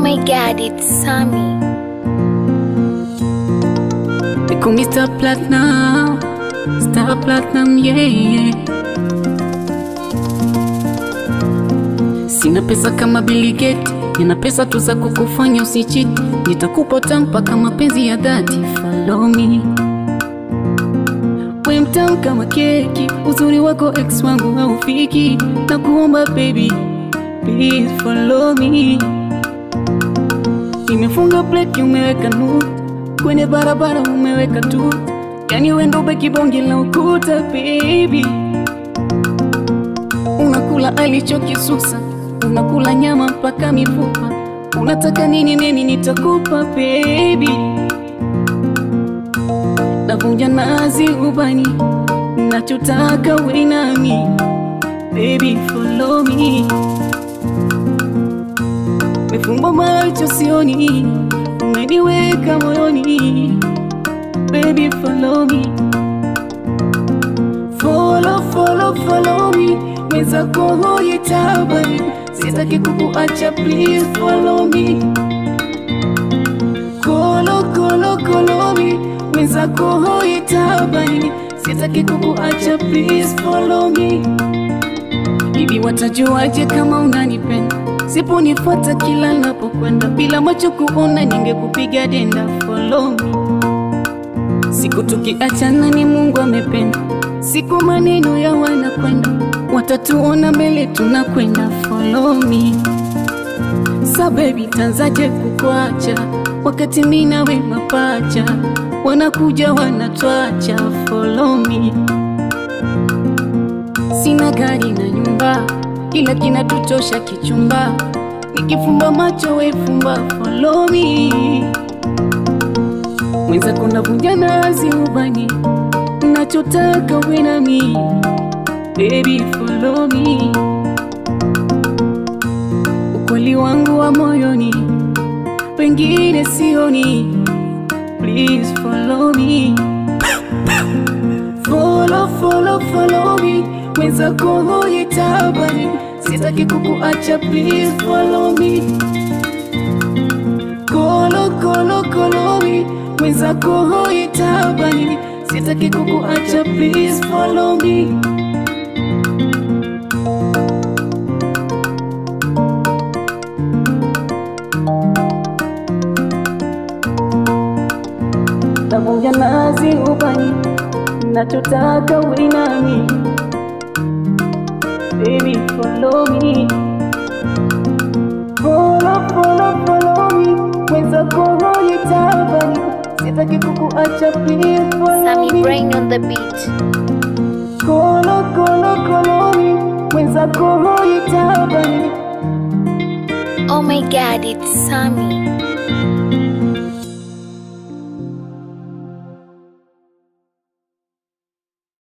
my god, it's Sammy. They call me Star Platinum, Star Platinum, yeah, yeah. Sina pesa kama Bill Gates, nina pesa tu za kukufanya usichiti. Nitakupa tampa kama penzi ya dhati, follow me. We mtamu kama keki, uzuri wako ex wangu haufiki. Na kuomba baby, please follow me. Nimefunga plate, umeweka nuru kwenye barabara, umeweka tu, yani wendo beki bonge la ukuta baby. Unakula alichokisusa, unakula nyama mpaka mifupa. Unataka nini nini nitakupa baby. Navunja nazi ubani, nachotaka we nami baby, follow me. Mefumba macho sioni, umeniweka moyoni baby, follow me. Follow, follow, follow me, mwenzako hoye tabani, sitaki kukuacha, please follow me. Kolo, kolo, kolo me, mwenzako hoye tabani, sitaki kukuacha, please follow me. Hivi watajuaje kama unanipenda? Siponifuata kila napokwenda, bila macho kuona, ningekupiga denda. Follow me. Siku tukiachana ni Mungu amependa, siku maneno ya wanakwenda, watatuona mbele tunakwenda. Follow me. Sa baby, tanzaje kukuacha wakati mimi nawe mapacha, wanakuja wanatwacha. Follow me. Sina gari na nyumba, ila kinatutosha kichumba. Nikifumba macho we fumba, follow me. Mwenzako navunja nazi ubani, nachotaka we nami, baby follow me. Ukweli wangu wa moyoni, pengine sioni, please follow me. Follow, follow, follow me, mwenzako hoye tabani, sitaki kukuacha, please follow me. Kolo, kolo, kolo me, mwenzako hoye tabani, sitaki kukuacha, please follow me. Navunja nazi ubani, nachotaka we nami, baby follow me. Follow, follow, follow me, mwenzako hoye tabani, sitaki kukuacha, please follow Sammy me. Brain on the beat. Kolo, kolo, kolo me, mwenzako hoye tabani, Oh my god, it's Sammy.